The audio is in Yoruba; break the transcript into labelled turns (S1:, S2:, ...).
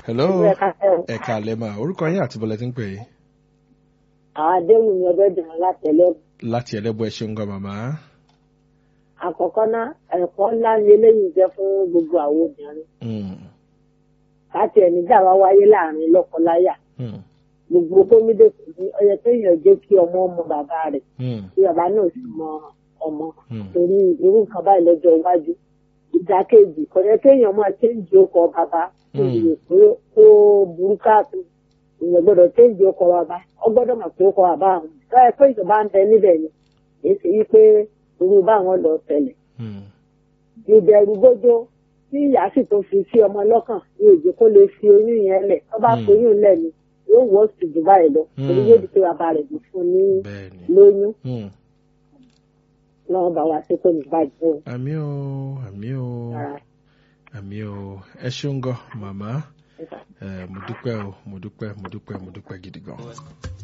S1: hello
S2: Ẹ káàárọ̀.
S1: ẹ káalẹ́ mà orúkọ yín àti bọ́lẹ̀ tí ń pè é
S2: àwọn àdéhùn ni ọbẹ̀ dùn látẹ̀lẹ́
S1: láti ẹlẹ́bù ẹ ṣeun gan màmá
S2: àkọ́kọ́ ná ẹ̀kọ́ ńlá ni eléyìí jẹ́ fún gbogbo àwọn obìnrin
S1: Mm,
S2: láti ẹ̀mí dàwa wáyé láàrin lọ́kọláya
S1: mm,
S2: gbogbo gómìnà kò ní ọyẹ kéèyàn jẹ́ kí ọmọ ọmọ bàbá rẹ̀
S1: mm,
S2: kí bàbá náà sì mọ ọmọ
S1: mm,
S2: torí irú nǹkan báyìí lọ́jọ́ iwájú ìdákejì kò yẹ kéèyàn máa téǹjì ọkọ̀ bàbá kó
S1: Mm.
S2: lè pé ó burú káàtó èèyàn gbọ́dọ̀ téǹjì ọkọ̀ bàbá ọ gbọ́dọ̀ mọ̀ pé ọkọ̀ bàbá àwọn báyìí pé ìjọba ń bẹ níbẹ̀ ni èyí sì yí pé irú báwọn lọ tẹ̀lẹ̀
S1: mm,
S2: ìbẹ̀rù gbójó tí ìyá sì tó fi sí ọmọ lọ́kàn ní èjì kó lè fi oyún yẹn lẹ̀ tó bá
S1: Mm.
S2: fi oyún lẹ̀ ni yóò wọ́ sí jù báyìí lọ
S1: Mm.
S2: torí yóò di pé bàbá rẹ̀ ló fún ní
S1: bẹ́ẹ̀ ni
S2: lóyún
S1: Mm,
S2: lọ́wọ́ bá wa sí kò ní bàjẹ́ o.
S1: àmì o àmì o
S2: Ara
S1: àmì o ẹ ṣeun gan màmá
S2: ẹ̀ka.
S1: ẹ mo dúpẹ́ o mo dúpẹ́ mo dúpẹ́ mo dúpẹ́ gidi gan.